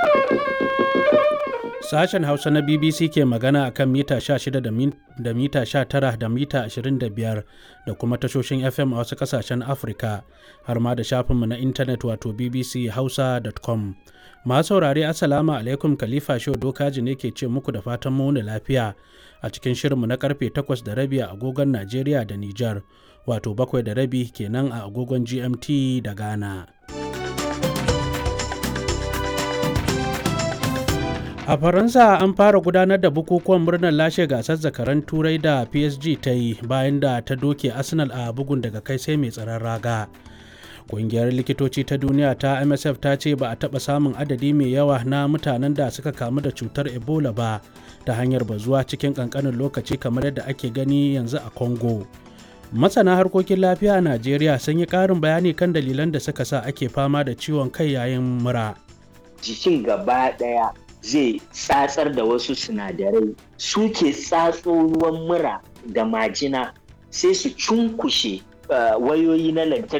Sashen Hausa na BBC ke magana a kan mita 16 da mita 19 da mita 25 da kuma tashoshin FM a wasu ƙasashen Afirka har ma da shafinmu na intanet wato bbchausa.com. Masu saurare Assalamu alaikum Khalifa Shehu Dokaji ne ke ce muku da fatan muni lafiya a cikin shirinmu na karfe 8 da rabi a agogon Najeriya da Nijar wato bakwai da rabi kenan a agogon GMT da Ghana. A Faransa an fara gudanar da bukukuwan murnar lashe gasar zakaran turai da PSG ta yi bayan da ta doke Arsenal a bugun daga kai sai mai tsaron raga. Ƙungiyar likitoci ta duniya ta MSF ta ce ba a taɓa samun adadi mai yawa na mutanen da suka kamu da cutar Ebola ba ta hanyar bazuwa cikin ƙanƙanin lokaci kamar yadda ake gani yanzu a Congo. Masana harkokin lafiya a Najeriya sun yi ƙarin bayani kan dalilan da suka sa ake fama da ciwon kai yayin mura. Jikin gaba ɗaya zai tsatsar da wasu sinadarai suke tsatso ruwan mura da majina sai su cunkushe wayoyi na lantarki